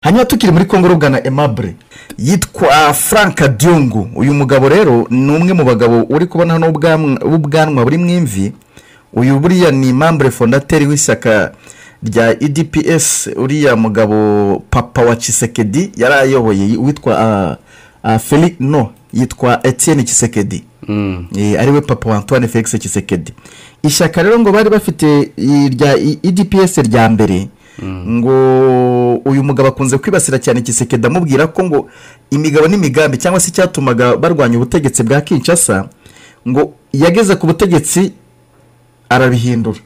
hanyuma tukiri muri kongo rugana emabure yitwa frank diyungu uyu mugabo rero ni umwe mu bagabo uri kubona hano w'ubwanwa- w'ubwanwa buri mu imvi uyu buriya ni mambure fondateri w'ishyaka rya edps uriya mugabo papa wa cisekedi yari ayoboye witwa ah, ah, Feli- no yitwa etienne cisekedi Eh, ariwe papa wa antoine felix kisekedi ishyaka rero ngo bari bafite irya edps rya mbere ngo uyu mugabo akunze kwibasira cyane kisekedi amubwira ko ngo imigabo n'imigambi cyangwa se icyatumaga barwanya ubutegetsi bwa kinshasa ngo yageze ku butegetsi arabihindura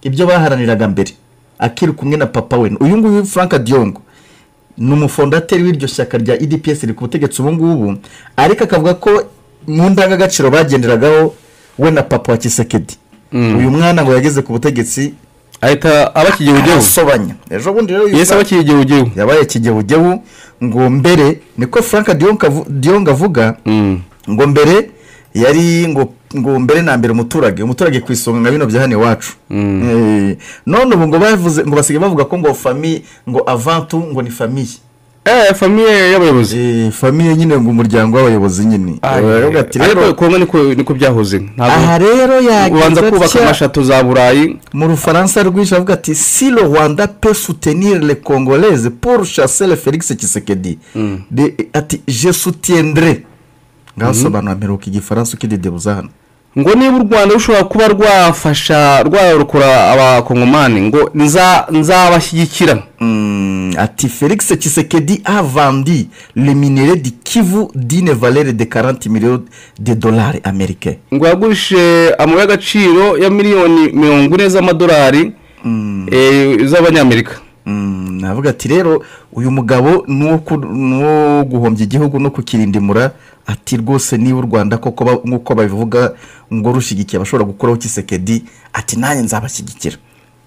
ibyo baharaniraga mbere akiri kumwe na papa we uyu nguyu frank diyongo ni umufondateri w'iryo shyaka rya edps riri ku butegetsi ubu ngubu ariko akavuga ko mu ndangagaciro bagenderagaho we na papa wa kisekedi uyu mwana ngo yageze ku butegetsi ahita aba kigehugehu arasobanya ejo bundi rero uyu yesi aba mwana- kigehugehu yabaye kigehugehu ngo mbere niko frank Dionk avu- diyonga avuga ngo mbere yari ngo ngo mbere na mbere umuturage umuturage ku isonga nka bino bya hano iwacu Eh, none ubu ngo bavuze ngo basigaye bavuga ko ngo famiye ngo avantu ngo ni famiye eee famiye y'abayobozi Eh, famiye nyine ngo umuryango w'abayobozi nyine baravuga ati rero ariko kongo niko niko byahoze aha ntabwo rero ubanza kubaka yagize amashato za burayi mu rufaransa rwinshi avuga ati si le rwanda pe soutenir le congolaise pour chasser le felix kisekedi De- ati je soutiendrai ngaho sobanura mperuka igifaransa ukidedebuza hano ngo niba u rwanda rushobora kuba rwafasha rwarokora abakongomani ngo nza nzabashyigikira Mm, ati felix kisekedi a vendu le minere di kivu dine valere de 40 millions de dollars américains ngo yagurishije amabuye y'agaciro ya miliyoni mirongo ine z'amadolari eh, z'abanyamerika Mm, navuga ati rero uyu mugabo ni uwo ku- ni uwo guhombya igihugu no kukirindimura ati rwose niba u rwanda koko ba- nk'uko babivuga ngo rushyigikiye abashobora gukoraho kisekedi ati nanjye nzabashyigikira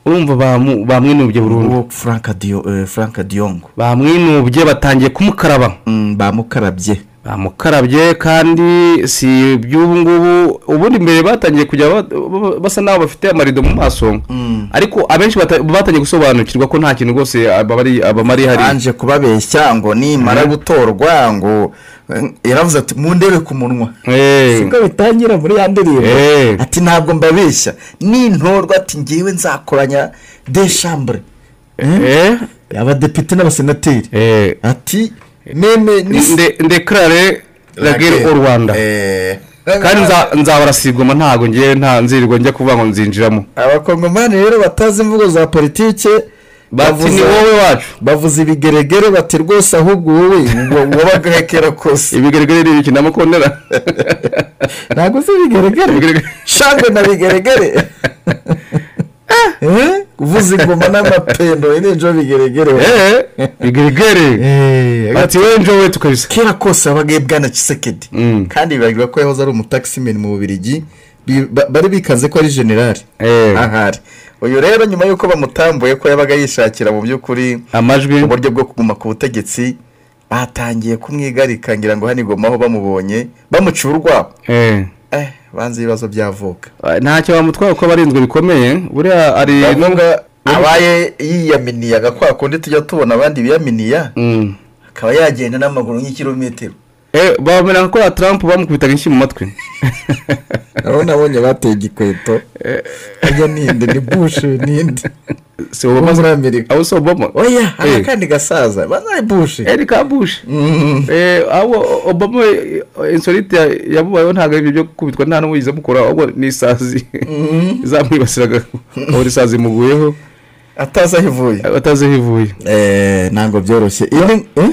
urumva bamu- bamwinubye burundu uwo frank Dio- eh, Frank diyongo bamwinubye batangiye kumukaraba Mm, bamukarabye bamukarabye kandi si iby'ubu ngubu ubundi mbere batangiye kujya ba- ba- basa n'aho bafite amarido mu maso ariko abenshi bata- batangiye gusobanukirwa ko nta kintu rwose abamari abamari hari anje kubabeshya ngo nimara gutorwa ngo eh, yaravuze ati mundebe ku munwa sibwo bitangira muri ya ndirimbo Eh. ati ntabwo mbabeshya nintorwa ati ngewe nzakoranya deshambure abadepite n'abasenateri ati meme ndekarare ragere u rwanda kandi nza- nzabarasigoma ntago ngewe nta nzirirwa njya kuvuga ngo nzinjiramo abakongomani rero batazi imvugo za politike bati ni wowe wacu bavuze ibigeregere bati rwose ahubwo wowe ngo wabagahekera kose ibigaragara ni ibiki namakondera ntabwo uzi ibigeregere Ibigeregere. shangwe na bigeregere Eh? kuvuza ingoma n'amapendo n'injo bigeregere ibigaragara Eh, ati wowe njowe tukabisa kera kose habaga bwana kisekedi Mm. kandi bibagirwa ko yahoze ari umutakisimeni mu bubirigi bi- ba- bari bikaze ko ari generali Eh. ahari uyu rero nyuma y'uko bamutambuye ko yabaga yishakira mu by'ukuri amajwi uburyo bwo kuguma ku butegetsi batangiye kumwigarika ngira ngo hano igomaho bamubonye bamuca urwabo Eh. eh banze ibibazo by'avuka ntacyo bamutwara kuko abarinzwe bikomeye buriya ari bavuga abaye yiyaminiye agakwa kundi tujya tubona abandi biyaminiya Mm. akaba yagenda n'amaguru nk'ikirometero Eh, bamera ko ya Trump bamukubitaga inshyi mu matwi nabo nabonye bateye igikweto ajya ninde ni bush ninde si wo Obama muri amerika aho si Obama oya hari Eh. akandi gasaza bazaye bush Erika Bush Eh, abo Obama eh, insolite ya- yamubayeho ntabwo ari ibyo kubitwa nta n'uwo yize mukora ahubwo ni isazi zamwibasiraga aho isazi imuguyeho atazi aho ivuye atazi aho ivuye ntabwo byoroshye Iyi ni- eh?